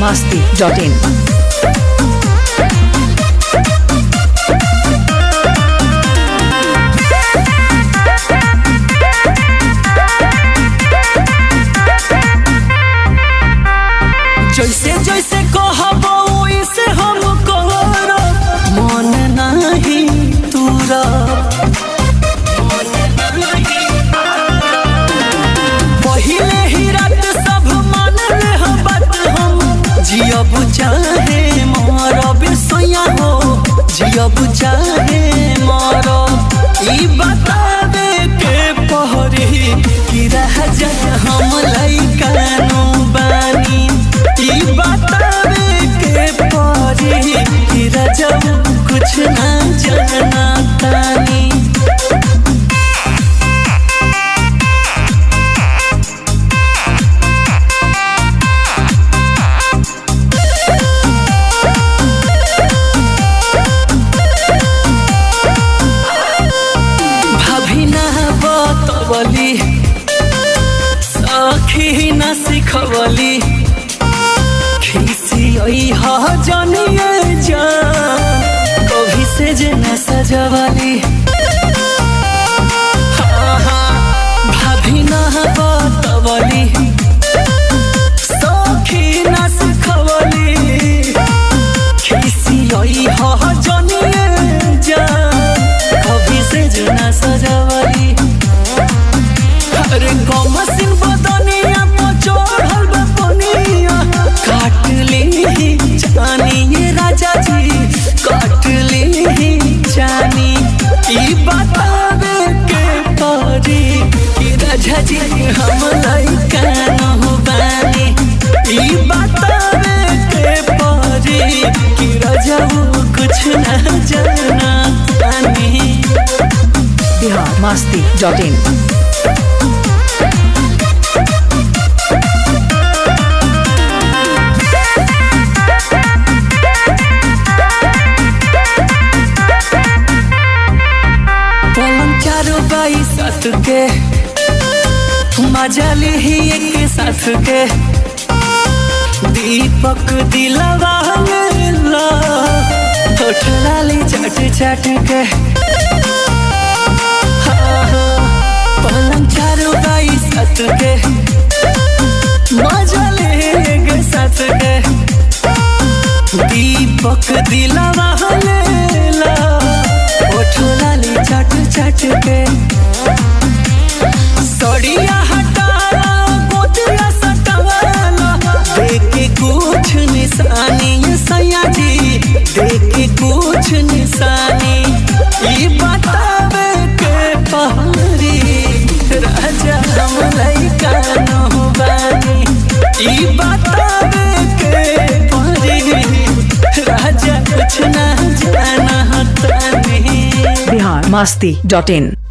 masti.in. जैसे जैसे कहबो वैसे हम करब मन नाही तुरब पहिले ही रात सब मान ले बात हम जियब चाहे मरब सोया हो जियब चाहे मरब ई बतावे के पहरी कि रह जाए हम लइकानो बानी ई बतावे के पहरी कि रह जाऊ कुछ ना जाना तानी भाभी ना बतवली सखी ना सिखवली खिसी हा जानिए जा कभी से जे न सजवली हाँ, हाँ, भाभी ना बतवली सखी ना सिखवली खिसी हा जानिए जा कभी से जो ना सजवली अरे कम सिन बदनिया तो चढ़ल बा पनिया काट ली जानी राजा जी काट ली जानी ई बतावे के परी कि राजा जी हम लइका न बानी ई बतावे के परी कि राजा कुछ न जाना तानी Bihar masti.in. पलंग चारो बाई साथ के मजा ली ही एक साथ के दीपक दिलवा ला होठ लाली चट चट के हाँ, हाँ, पलंग चारो बाई साथ के मजा ली एक साथ के दीपक दिलवा ला ओठ लाली चट चट के सड़िया हटाला गोतिया सटावाला देखे कुछ निशानी ये सैया जी देखे कुछ निशानी ई बतावे के पहरी राजा हम लइका न बानी ई बतावे के पहरी राजा कुछ ना जाना तानी Bihar masti.in.